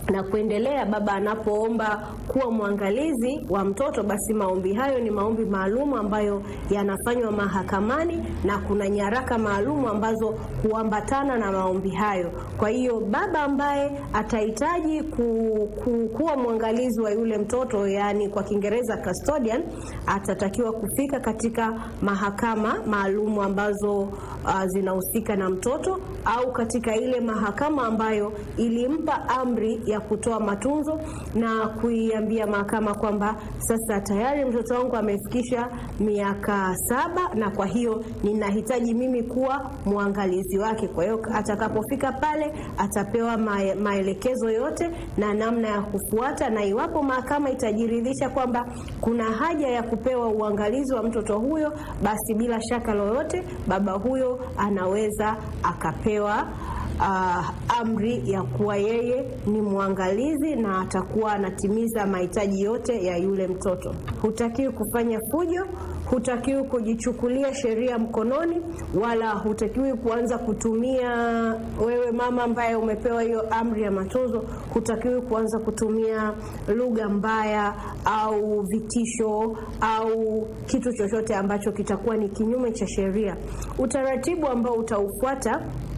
na kuendelea, baba anapoomba kuwa mwangalizi wa mtoto, basi maombi hayo ni maombi maalum ambayo yanafanywa mahakamani na kuna nyaraka maalum ambazo huambatana na maombi hayo. Kwa hiyo baba ambaye atahitaji ku, ku, kuwa mwangalizi wa yule mtoto, yaani kwa Kiingereza custodian, atatakiwa kufika katika mahakama maalum ambazo uh, zinahusika na mtoto au katika ile mahakama ambayo ilimpa amri ya kutoa matunzo na kuiambia mahakama kwamba sasa tayari mtoto wangu amefikisha miaka saba na kwa hiyo ninahitaji mimi kuwa mwangalizi wake. Kwa hiyo atakapofika pale atapewa mae, maelekezo yote na namna ya kufuata, na iwapo mahakama itajiridhisha kwamba kuna haja ya kupewa uangalizi wa mtoto huyo, basi bila shaka lolote baba huyo anaweza akapewa Uh, amri ya kuwa yeye ni mwangalizi na atakuwa anatimiza mahitaji yote ya yule mtoto. Hutakiwi kufanya fujo, hutakiwi kujichukulia sheria mkononi, wala hutakiwi kuanza kutumia, wewe mama ambaye umepewa hiyo amri ya matunzo, hutakiwi kuanza kutumia lugha mbaya au vitisho au kitu chochote ambacho kitakuwa ni kinyume cha sheria. Utaratibu ambao utaufuata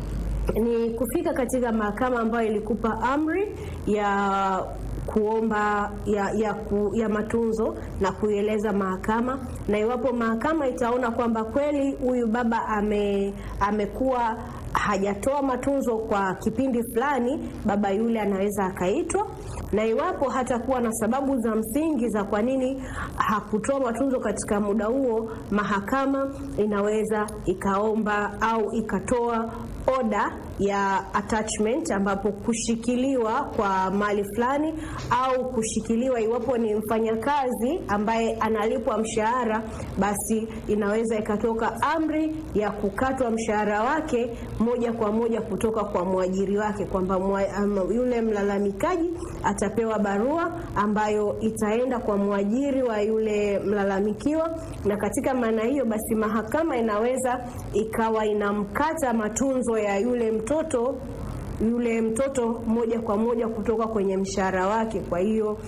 ni kufika katika mahakama ambayo ilikupa amri ya kuomba ya, ya, ku, ya matunzo na kuieleza mahakama, na iwapo mahakama itaona kwamba kweli huyu baba ame, amekuwa hajatoa matunzo kwa kipindi fulani, baba yule anaweza akaitwa, na iwapo hatakuwa na sababu za msingi za kwa nini hakutoa matunzo katika muda huo, mahakama inaweza ikaomba au ikatoa oda ya attachment ambapo kushikiliwa kwa mali fulani au kushikiliwa, iwapo ni mfanyakazi ambaye analipwa mshahara, basi inaweza ikatoka amri ya kukatwa mshahara wake moja kwa moja kutoka kwa mwajiri wake, kwamba um, yule mlalamikaji atapewa barua ambayo itaenda kwa mwajiri wa yule mlalamikiwa, na katika maana hiyo basi mahakama inaweza ikawa inamkata matunzo ya yule mtoto yule mtoto moja kwa moja kutoka kwenye mshahara wake. Kwa hiyo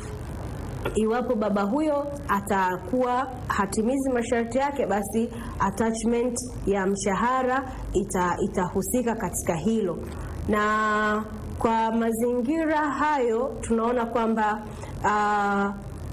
iwapo baba huyo atakuwa hatimizi masharti yake, basi attachment ya mshahara ita, itahusika katika hilo. Na kwa mazingira hayo tunaona kwamba uh,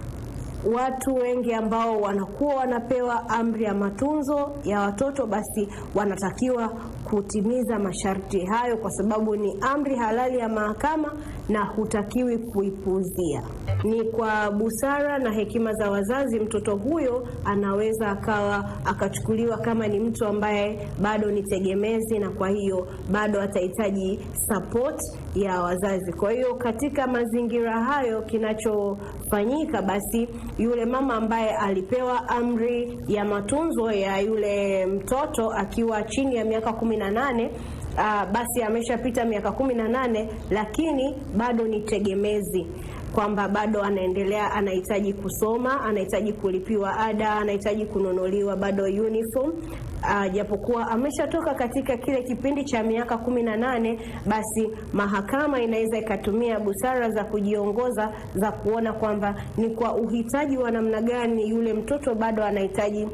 watu wengi ambao wanakuwa wanapewa amri ya matunzo ya watoto basi wanatakiwa kutimiza masharti hayo, kwa sababu ni amri halali ya mahakama na hutakiwi kuipuuzia. Ni kwa busara na hekima za wazazi, mtoto huyo anaweza akawa akachukuliwa kama ni mtu ambaye bado ni tegemezi, na kwa hiyo bado atahitaji support ya wazazi. Kwa hiyo katika mazingira hayo, kinachofanyika basi yule mama ambaye alipewa amri ya matunzo ya yule mtoto akiwa chini ya miaka kumi na nane uh, basi ameshapita miaka kumi na nane lakini bado ni tegemezi kwamba bado anaendelea, anahitaji kusoma, anahitaji kulipiwa ada, anahitaji kununuliwa bado uniform uh, japokuwa ameshatoka katika kile kipindi cha miaka kumi na nane, basi mahakama inaweza ikatumia busara za kujiongoza za kuona kwamba ni kwa uhitaji wa namna gani yule mtoto bado anahitaji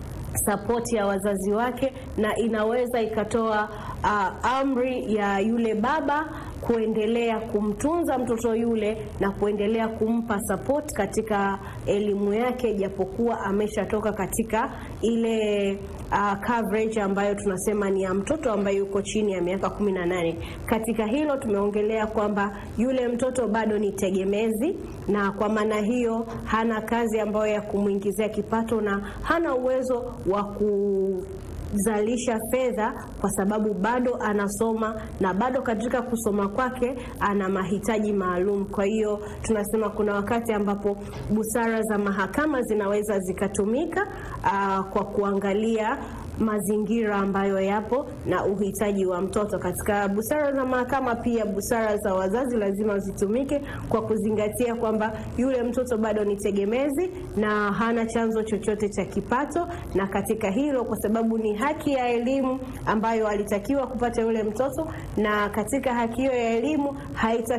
sapoti ya wazazi wake, na inaweza ikatoa uh, amri ya yule baba kuendelea kumtunza mtoto yule na kuendelea kumpa support katika elimu yake, japokuwa ameshatoka katika ile uh, coverage ambayo tunasema ni ya mtoto ambaye yuko chini ya miaka kumi na nane. Katika hilo tumeongelea kwamba yule mtoto bado ni tegemezi, na kwa maana hiyo hana kazi ambayo ya kumwingizia kipato na hana uwezo wa ku zalisha fedha kwa sababu bado anasoma na bado katika kusoma kwake ana mahitaji maalum. Kwa hiyo tunasema kuna wakati ambapo busara za mahakama zinaweza zikatumika aa, kwa kuangalia mazingira ambayo yapo na uhitaji wa mtoto. Katika busara za mahakama, pia busara za wazazi lazima zitumike kwa kuzingatia kwamba yule mtoto bado ni tegemezi na hana chanzo chochote cha kipato, na katika hilo, kwa sababu ni haki ya elimu ambayo alitakiwa kupata yule mtoto, na katika haki hiyo ya elimu haita